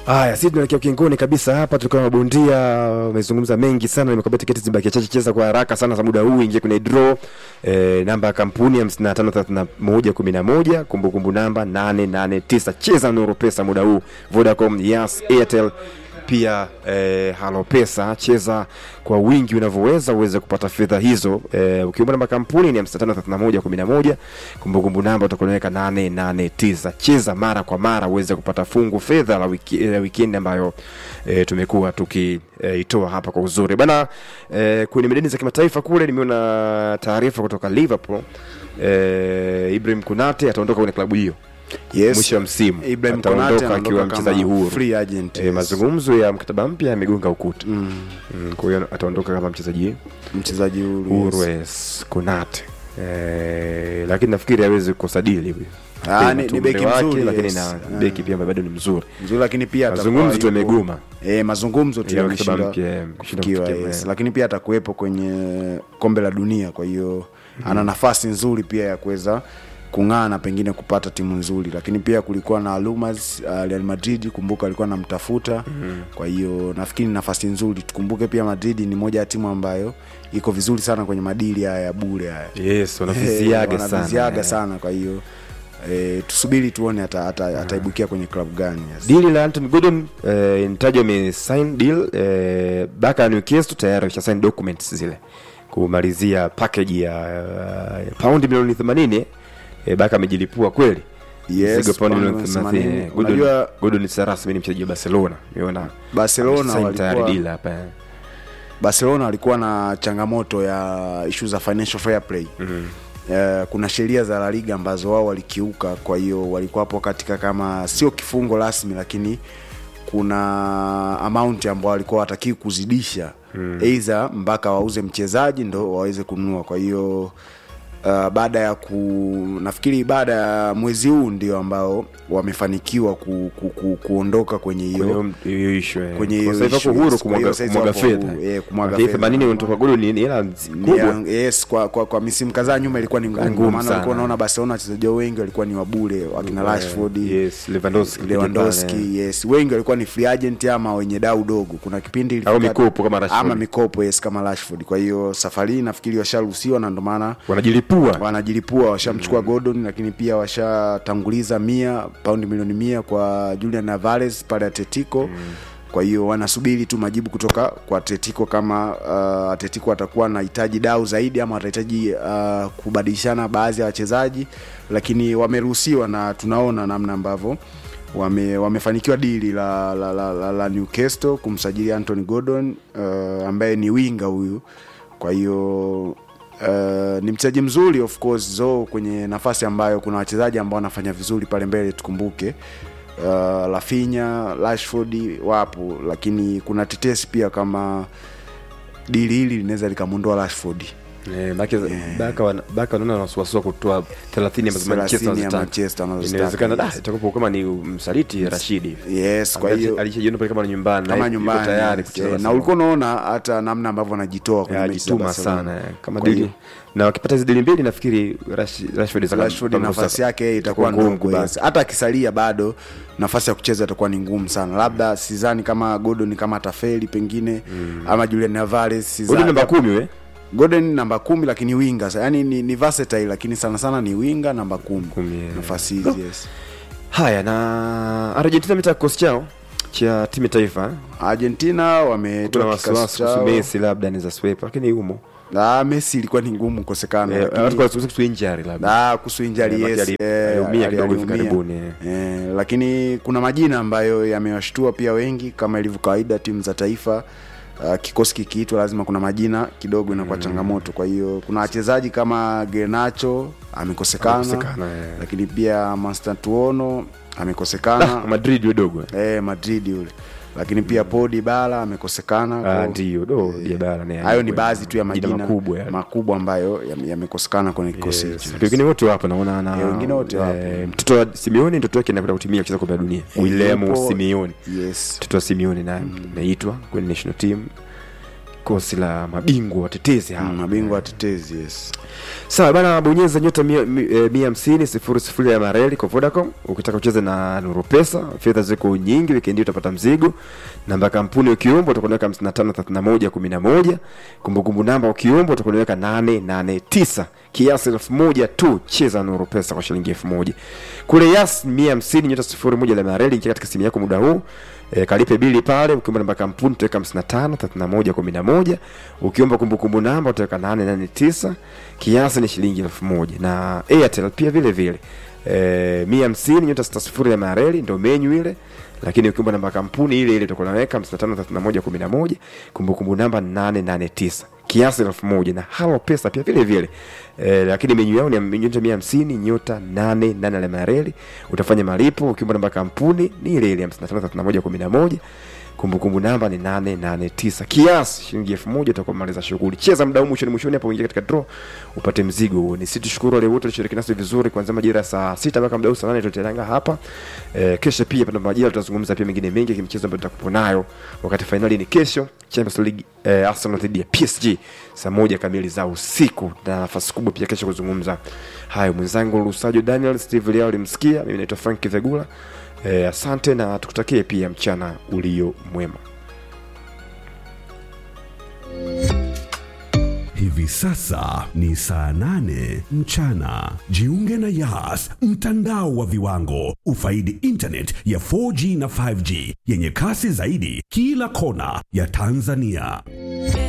Haya, sisi tunaelekea ukingoni kabisa hapa. Tulikuwa na mabondia wamezungumza mengi sana, nimekwambia tiketi zibakia chache. Cheza kwa haraka sana za muda huu, ingia kwenye draw e, namba ya kampuni 553111 kumbukumbu namba 889. Cheza Nuru Pesa muda huu, Vodacom, Yas, Airtel pia eh, halo pesa cheza kwa wingi unavyoweza uweze kupata fedha hizo eh, ukiomba namba kampuni ni 553111 kumbukumbu namba utakuweka 889 cheza mara kwa mara uweze kupata fungu fedha la wiki, la weekend ambayo eh, tumekuwa tukiitoa eh, hapa kwa uzuri bana eh, kwenye medani za kimataifa kule nimeona taarifa kutoka Liverpool eh, Ibrahim Kunate ataondoka kwenye klabu hiyo Yes. mwisho wa msimu Ibrahim Konate ataondoka anaondoka akiwa kama mchezaji huru free agent, e, yes. mazungumzo ya mkataba mpya yamegonga ukuta Mm. mm, kwa hiyo ataondoka kama mchezaji mchezaji huru huru yes. yes. Konate e, lakini nafikiri hawezi kukosa dili huyu. Ah, ni- Mtu ni beki umri wake, mzuri, lakini yes. na Ah. beki pia ambaye bado ni mzuri mzuri lakini pia atakuwa mazungumzo tu yupo- yamegoma eh, mazungumzo tu Ya yameshindwa mkataba mpya, eh, kushindwa kufikiwa kufikia, yes. eh. lakini pia atakuwepo kwenye kombe la dunia kwa hiyo ana nafasi nzuri pia ya kuweza kung'aa na pengine kupata timu nzuri lakini pia kulikuwa na rumors uh, Real Madrid kumbuka alikuwa anamtafuta kwa hiyo nafikiri ni nafasi nzuri tukumbuke pia Madrid ni moja ya timu ambayo iko vizuri sana kwenye madili haya ya bure haya yes wanaviziaga Eh, sana wanaviziaga eh. sana kwa hiyo eh, tusubiri tuone ata, ata, ataibukia kwenye klabu gani yes. dili la Anthony Gordon eh, inataja amesign deal eh, baka ya Newcastle tayari amesha documents zile kumalizia package ya uh, paundi milioni 80 eh, baka amejilipua kweli Yes, Mzigo paundi paundi milioni milioni 80. 80. Gordon- Unajua- Gordon si rasmi ni mchezaji wa Barcelona umeona Barcelona Amesign tayari walikuwa- deal hapa eh. barcelona walikuwa na changamoto ya ishu za financial fair play mm-hmm. Uh, kuna sheria za La Liga ambazo wao walikiuka, kwa hiyo walikuwa hapo katika kama sio kifungo rasmi, lakini kuna amount ambao walikuwa watakii kuzidisha mm. Either mpaka wauze mchezaji ndo waweze kununua. Kwa hiyo uh, baada ya ku nafikiri baada ya mwezi huu ndio ambao wamefanikiwa ku, ku, ku, kuondoka kwenye hiyo Kwenye hiyo issue, eh. kwenye Kwa hiyo sasa hivi issue, wako huru yes. Kwa hiyo kumwaga sasa kumwaga wako fedha huru, eh, kumwaga Lakini fedha. 80 unatoka Gordon ni ni hela nzi- Ni kubwa ya- yes kwa, kwa, kwa misimu kadhaa nyuma ilikuwa ni ngumu Ngumu Kwa maana sana. walikuwa unaona Barcelona wachezaji wao wengi walikuwa ni wabure wakina Eh, Rashford yes, Lewandowski pale. Lewandowski yes wengi walikuwa ni free agent ama wenye dau dogo kuna kipindi ilifika- Au mikopo kama Rashford. ama mikopo yes kama Rashford kwa hiyo safari hii nafikiri washaruhusiwa na ndio maana wanajilipua wanajilipua washamchukua mm. Gordon lakini pia washatanguliza mia paundi milioni mia kwa Julian Alvarez pale Atletico mm. kwa hiyo wanasubiri tu majibu kutoka kwa Atletico kama uh, Atletico atakuwa anahitaji dau zaidi ama watahitaji uh, kubadilishana baadhi ya wachezaji lakini wameruhusiwa na tunaona namna ambavyo wame, wamefanikiwa dili la, la, la, la, la Newcastle kumsajili Anthony Gordon uh, ambaye ni winga huyu kwa hiyo Uh, ni mchezaji mzuri of course zo kwenye nafasi ambayo kuna wachezaji ambao wanafanya vizuri pale mbele tukumbuke uh, Rafinha, Rashford wapo lakini kuna tetesi pia kama dili hili linaweza likamwondoa Rashford Eh, baki- baka wana- baka wanaona wasiwasi wa kutoa 30 ambazo 30 Manchester ya wanazitaka. Manchester wanazozitaka, inawezekana da yes. itakuwa kama ni msaliti Rashidi yes kwa hiyo alishajiona pale kama ni nyumbani na kama yuko nyumbani tayari yes, kucheza eh, na Barcelona. ulikuwa unaona hata namna ambavyo wanajitoa kwenye Ya, mechi za ajituma Barcelona. sana eh. kama Kwa dili hiyo- na wakipata hizi dili mbili nafikiri Rash- Rashford zaka- Rashford kama nafasi sasa- yake itakuwa ngumu ndogo kubaki. yes. hata akisalia bado nafasi ya kucheza itakuwa ni ngumu sana labda sidhani kama Gordon kama atafeli pengine mm. ama Julian Alvarez sidhani. Gordon namba kumi we Gordon namba kumi lakini winga yani ni, ni versatile lakini sana sana ni winga namba kumi, Kumi, yeah. nafasi hizi yes. haya na Argentina mita kikosi chao cha timu ya taifa Argentina kuna wametoa kikosi wasiwasi kuhusu chao Messi labda anaweza sweep lakini yumo Ah, Messi ilikuwa ni ngumu kukosekana Eh, lakini- watu kwa kuhusu injury labda Ah, kuhusu injury Eh, yes, ali- eh, aliumia ali- kidogo hivi aliumia. karibuni, eh. Eh, lakini kuna majina ambayo yamewashtua pia wengi kama ilivyo kawaida timu za taifa uh, kikosi kikiitwa lazima kuna majina kidogo inakuwa changamoto kwa hiyo kuna wachezaji kama Garnacho amekosekana Amekosekana, eh. lakini pia Mastantuono amekosekana Madrid wadogo eh, Madrid yule lakini pia Paul Dybala amekosekana Ah, kwa- ndio do Dybala naye hayo ni alikuwa- baadhi tu ya majina majina makubwa yale. makubwa ambayo yame- yamekosekana kwenye kikosi Yes. hicho wengine wote wapo naona na Eh, wengine wote wapo. eh, mtoto wa Simeone mtoto wake anakwenda kutimia kucheza kombe la dunia William yupo- Simeone yes mtoto wa Simeone naye ameitwa kwenye national team kosi la mabingwa watetezi hawa Mm, mabingwa watetezi yes sawa bana bonyeza nyota mia mi- eh, mia hamsini sifuri sifuri ya mareli kwa vodacom ukitaka kucheza na nuru pesa fedha ziko nyingi wikendi hii utapata mzigo namba ya kampuni ukiomba utakuweka 553111 kumbukumbu namba ukiomba utakuweka 889 kiasi elfu moja tu cheza nuru pesa kwa shilingi elfu moja kule yas mia hamsini nyota sifuri moja la mareli ingia katika simu yako muda huu e, kalipe bili pale ukiomba namba ya kampuni utaweka 55 31 11 ukiomba kumbukumbu namba utaweka 889 kiasi ni shilingi elfu moja na airtel pia vile vile e, mia hamsini nyota sita sifuri ya mareli ndo menyu ile lakini ukiomba namba ya kampuni ile ile utakuwa unaweka 55 31 11 kumbukumbu namba 889 kiasi elfu moja na halo pesa pia vile vile e, lakini menyu yao ni nyota mia hamsini nyota nane nane alama ya reli utafanya malipo ukiomba namba ya kampuni ni ile ile hamsini na tano thelathini na moja kumi na moja kumbukumbu namba ni nane nane tisa kiasi shilingi elfu moja utakuwa maliza shughuli cheza mdau mwishoni mwishoni hapo uingia katika draw upate mzigo huo ni sisi tushukuru wale wote walishiriki nasi vizuri kuanzia majira ya saa sita mpaka mdau saa nane tutelanga hapa e, kesho pia pana majira tutazungumza pia mengine mengi kimchezo ambayo tutakupo nayo wakati fainali ni kesho Champions League eh, Arsenal dhidi ya PSG saa moja kamili za usiku na nafasi kubwa pia kesho kuzungumza hayo mwenzangu Lusajo Daniel Steve Liao alimsikia mimi naitwa Frank Vegula eh, asante na tukutakie pia mchana ulio mwema Hivi sasa ni saa nane mchana. Jiunge na Yas, mtandao wa viwango. Ufaidi internet ya 4G na 5G yenye kasi zaidi kila kona ya Tanzania.